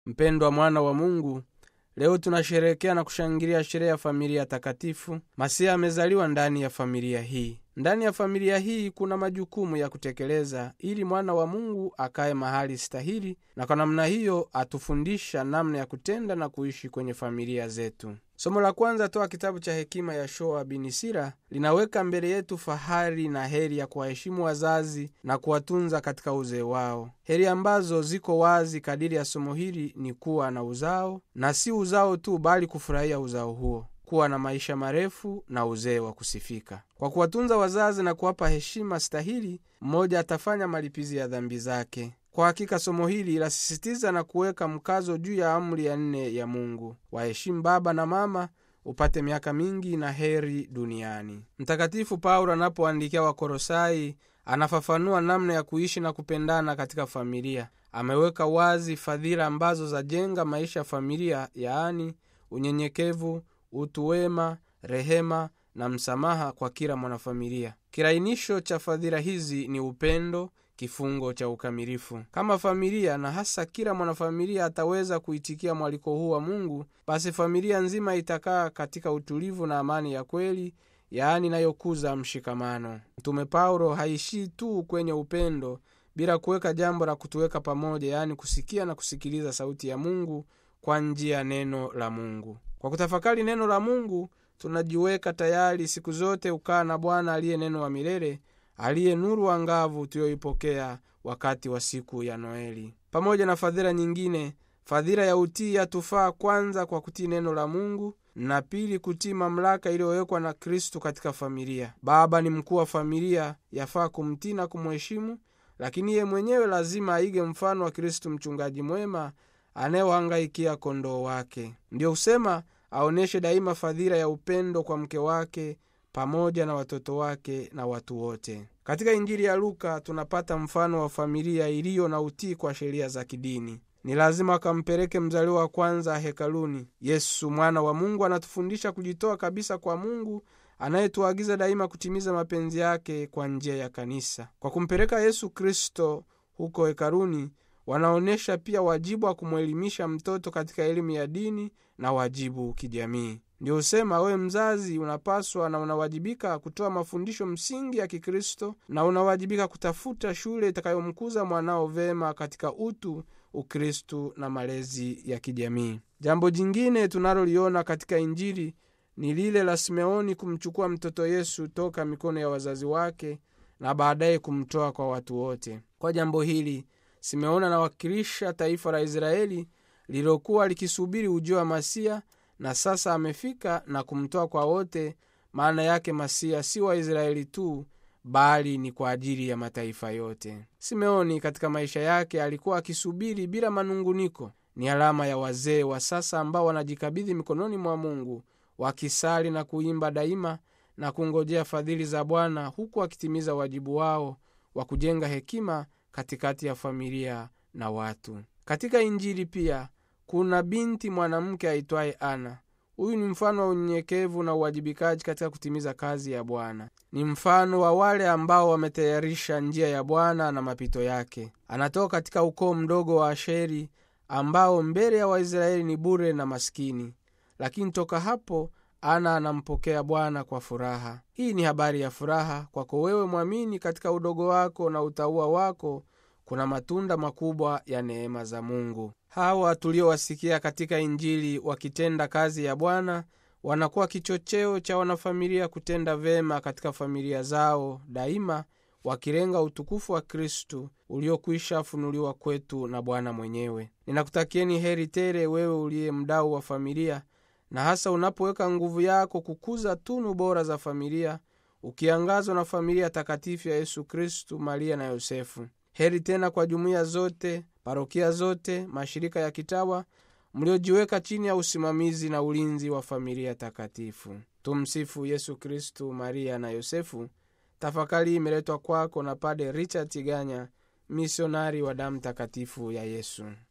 mpendwa mwana wa mungu leo tunasherehekea na kushangilia sherehe ya familia takatifu masiya amezaliwa ndani ya familia hii ndani ya familia hii kuna majukumu ya kutekeleza ili mwana wa mungu akaye mahali stahili na kwa namna hiyo atufundisha namna ya kutenda na kuishi kwenye familia zetu somo la kwanza toa kitabu cha hekima ya shoa binisira linaweka mbele yetu fahari na heri ya kuwaheshimu wazazi na kuwatunza katika uzee wao heri ambazo ziko wazi kadiri ya somo hili ni kuwa na uzao na si uzao tu bali kufurahia uzao huo kuwa na maisha marefu na uzee wa kusifika kwa kuwatunza wazazi na kuwapa heshima stahili mmoja atafanya malipizi ya dhambi zake kwa hakika somo hili lasisitiza na kuweka mkazo juu ya amri ya nne ya mungu waheshimu baba na mama upate miaka mingi na heri duniani mtakatifu paulo anapoandikia wakorosai anafafanua namna ya kuishi na kupendana katika familia ameweka wazi fadhila ambazo zajenga maisha ya familia yaani unyenyekevu utu wema rehema na msamaha kwa kila mwanafamilia kirainisho cha fadhila hizi ni upendo kifungo cha ukamilifu kama familia na hasa kila mwanafamilia ataweza kuitikia mwaliko huu wa mungu basi familia nzima itakaa katika utulivu na amani ya kweli yaani inayokuza mshikamano mtume paulo haishii tu kwenye upendo bila kuweka jambo la kutuweka pamoja yaani kusikia na kusikiliza sauti ya mungu kwa njia ya neno la mungu kwa kutafakari neno la mungu tunajiweka tayari siku zote ukaa na bwana aliye neno wa milele aliye nuru angavu tuliyoipokea wakati wa siku ya noeli pamoja na fadhila nyingine fadhila ya utii yatufaa kwanza kwa kutii neno la mungu na pili kutii mamlaka iliyowekwa na kristu katika familia baba ni mkuu wa familia yafaa kumtii na kumheshimu lakini ye mwenyewe lazima aige mfano wa kristu mchungaji mwema anayewahangaikia kondoo wake ndiyo husema aonyeshe daima fadhila ya upendo kwa mke wake pamoja na watoto wake na watu wote katika injili ya luka tunapata mfano wa familia iliyo na utii kwa sheria za kidini ni lazima akampeleke mzaliwa wa kwanza hekaluni yesu mwana wa mungu anatufundisha kujitoa kabisa kwa mungu anayetuagiza daima kutimiza mapenzi yake kwa njia ya kanisa kwa kumpeleka yesu kristo huko hekaluni wanaonyesha pia wajibu wa kumwelimisha mtoto katika elimu ya dini na wajibu kijamii ndio husema wewe mzazi unapaswa na unawajibika kutoa mafundisho msingi ya kikristo na unawajibika kutafuta shule itakayomkuza mwanao vema katika utu ukristu na malezi ya kijamii jambo jingine tunaloliona katika injili ni lile la simeoni kumchukua mtoto yesu toka mikono ya wazazi wake na baadaye kumtoa kwa watu wote kwa jambo hili simeoni anawakilisha taifa la israeli lililokuwa likisubiri ujio wa masia na sasa amefika na kumtoa kwa wote maana yake masia si waisraeli tu bali ni kwa ajili ya mataifa yote simeoni katika maisha yake alikuwa akisubiri bila manunguniko ni alama ya wazee wa sasa ambao wanajikabidhi mikononi mwa mungu wakisali na kuimba daima na kungojea fadhili za bwana huku akitimiza wajibu wao wa kujenga hekima katikati ya familia na watu katika injili pia kuna binti mwanamke aitwaye ana huyu ni mfano wa unyenyekevu na uwajibikaji katika kutimiza kazi ya bwana ni mfano wa wale ambao wametayarisha njia ya bwana na mapito yake anatoka katika ukoo mdogo wa asheri ambao mbele ya waisraeli ni bure na maskini lakini toka hapo ana anampokea bwana kwa furaha hii ni habari ya furaha kwako wewe mwamini katika udogo wako na utaua wako kuna matunda makubwa ya neema za mungu hawa tuliowasikia katika injili wakitenda kazi ya bwana wanakuwa kichocheo cha wanafamilia kutenda vema katika familia zao daima wakilenga utukufu wa kristu uliokwisha funuliwa kwetu na bwana mwenyewe ninakutakieni heri tele wewe uliye mdau wa familia na hasa unapoweka nguvu yako kukuza tunu bora za familia ukiangazwa na familia takatifu ya yesu kristu maria na yosefu heri tena kwa jumuiya zote parokia zote mashirika ya kitawa mliojiweka chini ya usimamizi na ulinzi wa familia takatifu tumsifu yesu kristu maria na yosefu tafakari imeletwa kwako na pade richard tiganya misionari wa damu takatifu ya yesu